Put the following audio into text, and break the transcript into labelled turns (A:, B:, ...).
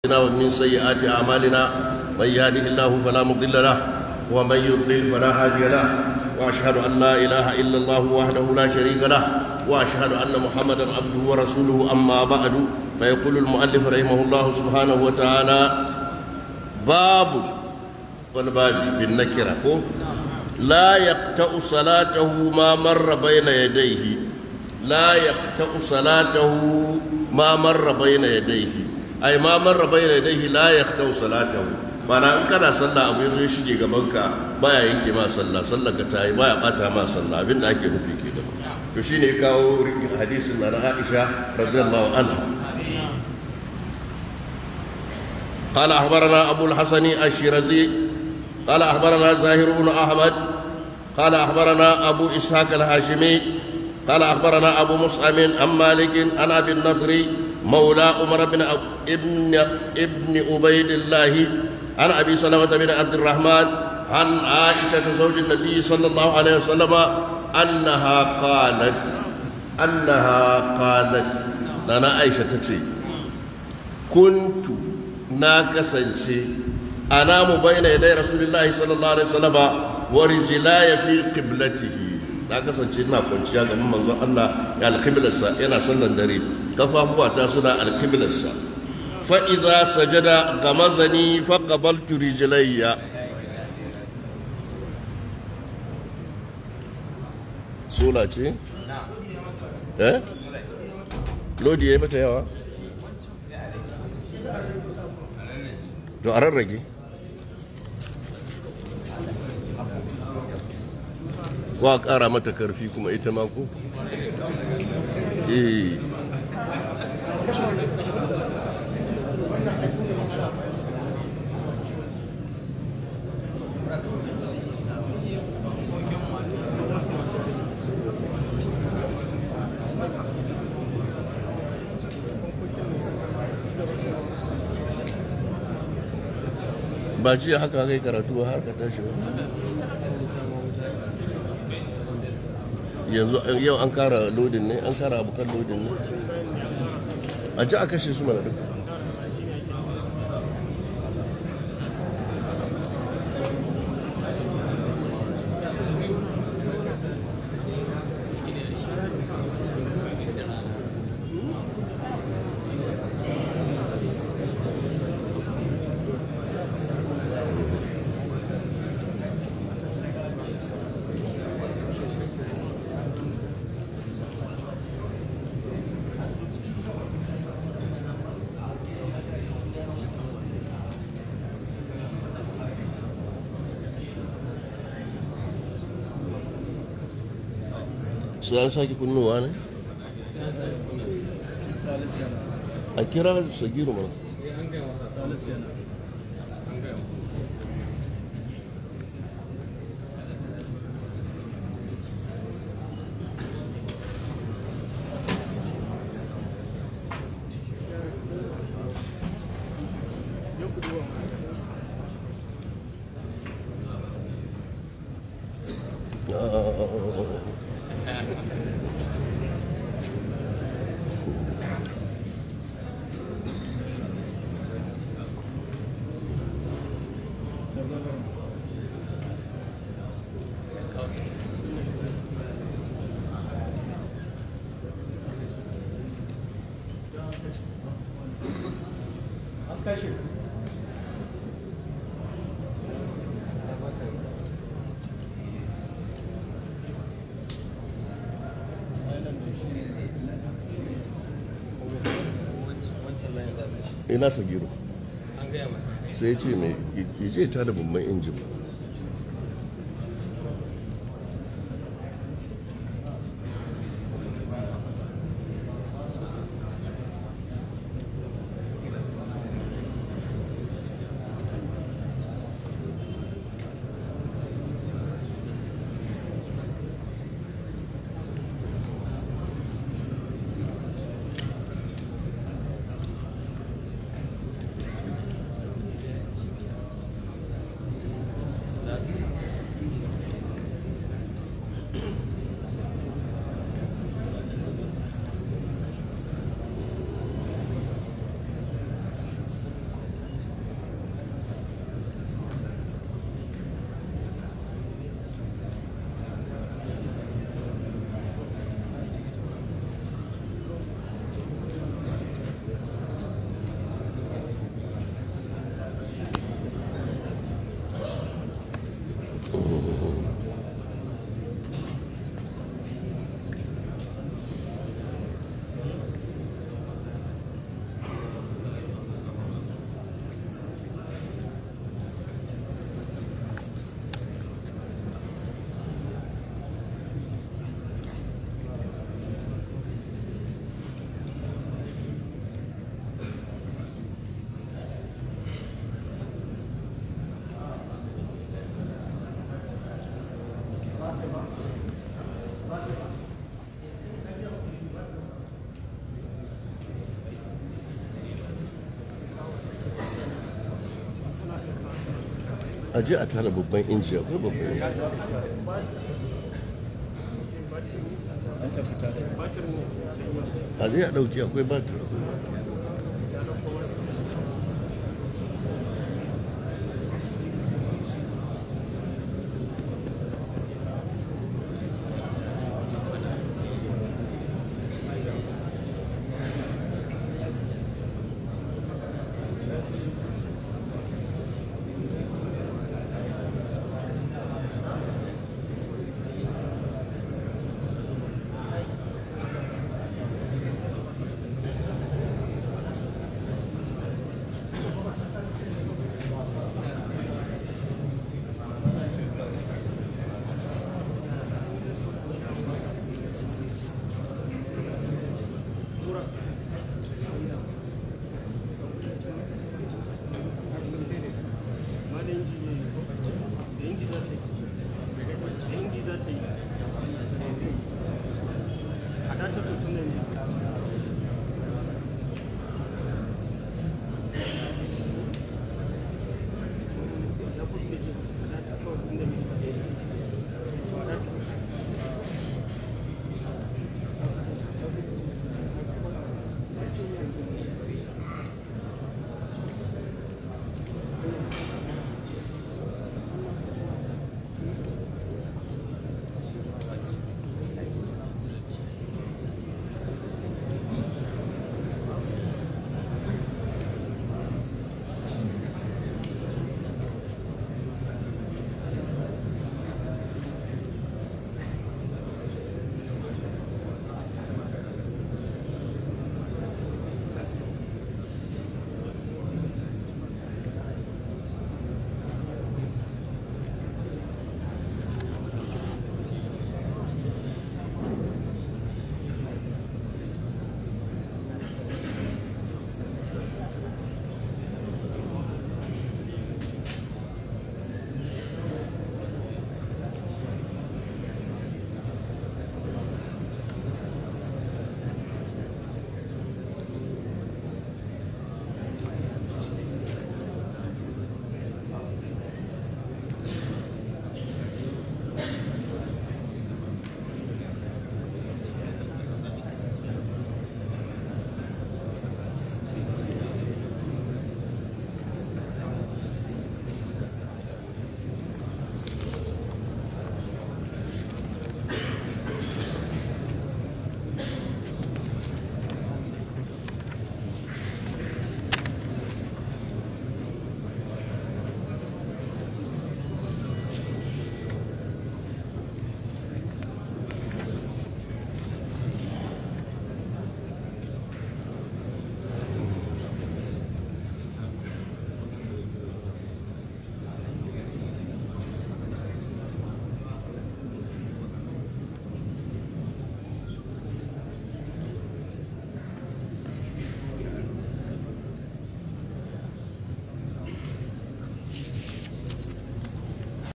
A: ومن سيئات أعمالنا من يهده الله فلا مضل له ومن يضلل فلا هادي له وأشهد أن لا إله إلا الله وحده لا شريك له وأشهد أن محمدا عبده ورسوله أما بعد فيقول المؤلف رحمه الله سبحانه وتعالى باب والباب بالنكرة لا يقطع صلاته ما مر بين يديه لا يقطع صلاته ما مر بين يديه ai ma marra bayna yadayhi la yaqtau salatahu mana in kana sallah abu yazo ya shige gaban ka baya yanke ma sallah sallar ka tayi baya bata ma sallah abin da ake nufi kenan to shine kawo hadisin na Aisha radiyallahu anha قال أخبرنا أبو الحسن الشيرازي قال أخبرنا زاهر بن أحمد قال أخبرنا أبو إسحاق الهاشمي قال أخبرنا أبو مصعب عن مالك عن أبي النضر مولى عمر بن ابن ابن عبيد الله عن ابي سلمه بن عبد الرحمن عن عائشه زوج النبي صلى الله عليه وسلم انها قالت انها قالت لنا عائشه تتي كنت ناكسنشي انام بين يدي رسول الله صلى الله عليه وسلم ورجلاي في قبلته na kasance ina kwanciya ga manzon Allah ya alkiblarsa yana sallan dare kafafuwa ta suna alkiblarsa fa idza sajada gamazani fa qabaltu rijlayya sola ce eh lodi yayi mata yawa to a rarrage ko a ƙara mata karfi kuma ita ma ko? eh ba ji haka kai karatu har ka tashi ba yanzu yau an kara lodin ne an kara abokan lodin ne a ji a kashe su mana duk su an sake kunnuwa ne a kira sagiru mana ina sagiru sai ce mai je ta da babban injin a je a tara babban inji akwai babban inji a je a ɗauki akwai batir